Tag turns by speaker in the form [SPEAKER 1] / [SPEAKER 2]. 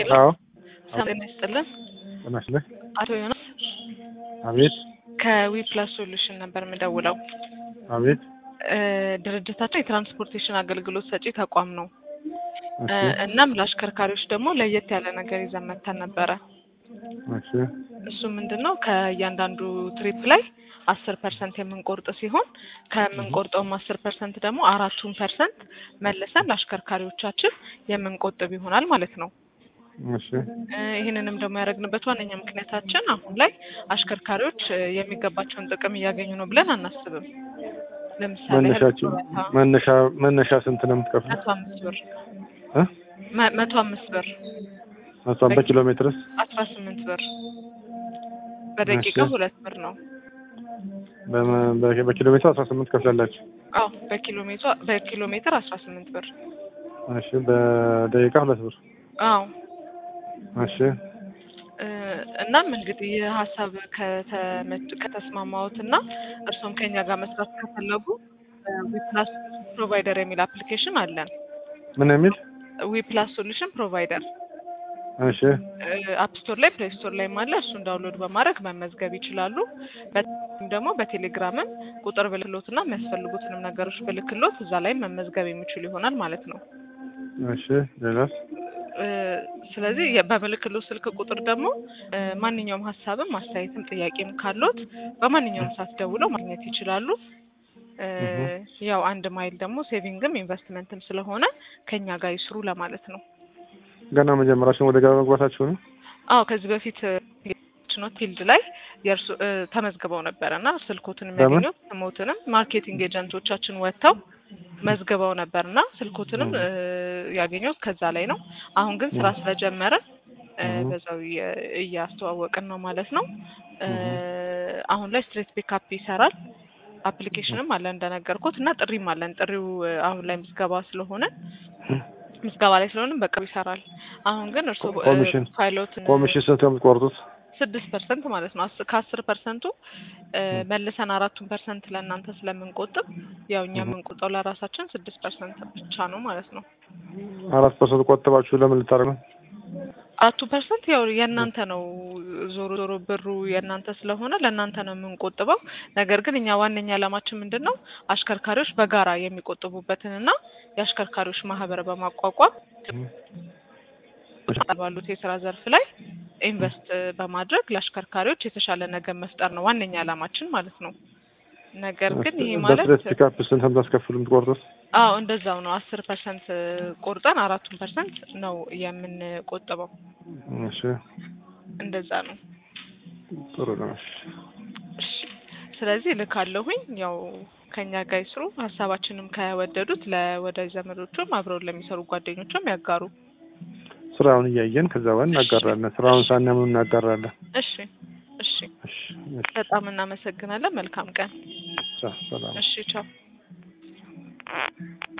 [SPEAKER 1] ሄሎ
[SPEAKER 2] አዎ
[SPEAKER 1] ሰላም ይስጥልን።
[SPEAKER 2] ተመስለህ
[SPEAKER 1] አቶ ዮናስ
[SPEAKER 2] አቤት
[SPEAKER 1] ከዊ ፕላስ ሶሉሽን ነበር የምደውለው።
[SPEAKER 2] አቤት
[SPEAKER 1] እ ድርጅታችን የትራንስፖርቴሽን አገልግሎት ሰጪ ተቋም ነው።
[SPEAKER 2] እሺ
[SPEAKER 1] እ እናም ለአሽከርካሪዎች ደግሞ ለየት ያለ ነገር ይዘን መተን ነበረ።
[SPEAKER 2] እሺ
[SPEAKER 1] እሱ ምንድን ነው ከእያንዳንዱ ትሪፕ ላይ አስር ፐርሰንት የምንቆርጥ ሲሆን ከምንቆርጠውም አስር ፐርሰንት ደግሞ አራቱን ፐርሰንት መልሰን ለአሽከርካሪዎቻችን የምንቆጥብ ይሆናል ማለት ነው።
[SPEAKER 2] እሺ
[SPEAKER 1] እ ይህንንም ደግሞ ያደረግንበት ዋነኛ ምክንያታችን አሁን ላይ አሽከርካሪዎች እ የሚገባቸውን ጥቅም እያገኙ ነው ብለን አናስብም። ለምሳሌ ያህል
[SPEAKER 2] መነሻችን
[SPEAKER 1] ጡረታ፣
[SPEAKER 2] መነሻ መነሻ ስንት ነው የምትከፍለው?
[SPEAKER 1] መቶ አምስት ብር
[SPEAKER 2] እ
[SPEAKER 1] መ- መቶ አምስት ብር
[SPEAKER 2] እሷን በኪሎ ሜትርስ
[SPEAKER 1] አስራ ስምንት ብር በደቂቃ
[SPEAKER 2] እሺ።
[SPEAKER 1] ሁለት ብር ነው።
[SPEAKER 2] በመ- በ- በኪሎ ሜትር አስራ ስምንት ከፍላላችሁ።
[SPEAKER 1] አዎ በኪሎ ሜትር በኪሎ ሜትር አስራ ስምንት ብር
[SPEAKER 2] እሺ በደቂቃ ሁለት ብር።
[SPEAKER 1] አዎ
[SPEAKER 2] እሺ
[SPEAKER 1] እ እናም እንግዲህ ይህ ሀሳብ ከተመ- ከተስማማዎት እና እርስዎም ከኛ ጋር መስራት ከፈለጉ ዊፕላስ ፕሮቫይደር የሚል አፕሊኬሽን አለን።
[SPEAKER 2] ምን የሚል
[SPEAKER 1] ዊፕላስ ሶሉሽን ፕሮቫይደር
[SPEAKER 2] እሺ
[SPEAKER 1] አፕ ስቶር ላይ ፕሌይ ስቶር ላይም አለ። እሱን ዳውንሎድ በማድረግ መመዝገብ ይችላሉ። በተለይም ደግሞ በቴሌግራምም ቁጥር ብልክሎት እና የሚያስፈልጉትንም ነገሮች ብልክሎት እዛ ላይ መመዝገብ የሚችሉ ይሆናል ማለት ነው።
[SPEAKER 2] እሺ ሌላስ?
[SPEAKER 1] እ ስለዚህ የ- በምልክሎት ስልክ ቁጥር ደግሞ እ ማንኛውም ሀሳብም አስተያየትም ጥያቄም ካሎት በማንኛውም ሰዓት ደውለው ማግኘት ይችላሉ። እ ያው አንድ ማይል ደግሞ ሴቪንግም ኢንቨስትመንትም ስለሆነ ከኛ ጋር ይስሩ ለማለት ነው።
[SPEAKER 2] ገና መጀመራችን ወደ ገበያ መግባታችሁ ነው?
[SPEAKER 1] አዎ ከዚህ በፊት ነው ፊልድ ላይ የእርሱ እ ተመዝግበው ነበረ እና ስልኮትን የሚያገኙት ስሞትንም ማርኬቲንግ ኤጀንቶቻችን ወጥተው መዝግበው ነበር እና ስልኮትንም እ ያገኙት ከዛ ላይ ነው። አሁን ግን ስራ ስለጀመረ እ
[SPEAKER 2] እህ።
[SPEAKER 1] በዛው እየ- እያስተዋወቅን ነው ማለት ነው። እ አሁን ላይ ስትሬት ፒካፕ ይሰራል። አፕሊኬሽንም አለ እንደነገርኩት እና ጥሪም አለን። ጥሪው እ አሁን ላይ ምዝገባ ስለሆነ ምዝገባ ላይ ስለሆነ በቅርቡ ይሰራል። አሁን ግን እርስዎ እ
[SPEAKER 2] ኮሚሽን
[SPEAKER 1] ፓይሎት
[SPEAKER 2] ኮሚሽን ስንት ነው የምትቆርጡት?
[SPEAKER 1] ስድስት ፐርሰንት ማለት ነው። አስ- ከአስር ፐርሰንቱ እ መልሰን አራቱን ፐርሰንት ለእናንተ ስለምንቆጥብ ያው እኛ የምንቆጠው ለራሳችን ስድስት ፐርሰንት ብቻ ነው ማለት ነው።
[SPEAKER 2] አራት ፐርሰንት ቆጥባችሁ ለምን ልታደርግ ነው?
[SPEAKER 1] አራቱ ፐርሰንት ያው የእናንተ ነው። ዞሮ ዞሮ ብሩ የእናንተ ስለሆነ ለእናንተ ነው የምንቆጥበው። ነገር ግን እኛ ዋነኛ ዓላማችን ምንድን ነው አሽከርካሪዎች በጋራ የሚቆጥቡበትን እና የአሽከርካሪዎች ማህበር በማቋቋም ባሉት የስራ ዘርፍ ላይ ኢንቨስት በማድረግ ለአሽከርካሪዎች የተሻለ ነገር መፍጠር ነው ዋነኛ ዓላማችን ማለት ነው። ነገር ግን ይሄ ማለት
[SPEAKER 2] በስትሬት ፒካፕ ስንት ነው የምታስከፍሉ የምትቆርጡት?
[SPEAKER 1] አዎ እንደዛው ነው። አስር ፐርሰንት ቆርጠን አራቱን ፐርሰንት ነው የምንቆጥበው።
[SPEAKER 2] እሺ
[SPEAKER 1] እንደዛ ነው።
[SPEAKER 2] ጥሩ ነው። እሺ
[SPEAKER 1] እሺ ስለዚህ ልካለሁኝ ያው ከኛ ጋር ይስሩ። ሀሳባችንም ከወደዱት ለወዳጅ ዘመዶቹም አብረውን ለሚሰሩ ጓደኞቹም ያጋሩ።
[SPEAKER 2] ስራውን እያየን ከዛ በኋላ እናጋራለን። ስራውን ሳናምን እናጋራለን።
[SPEAKER 1] እሺ እሺ፣
[SPEAKER 2] እሺ እሺ
[SPEAKER 1] በጣም እናመሰግናለን። መልካም ቀን።
[SPEAKER 2] ቻው፣ ሰላም
[SPEAKER 1] እሺ ቻው።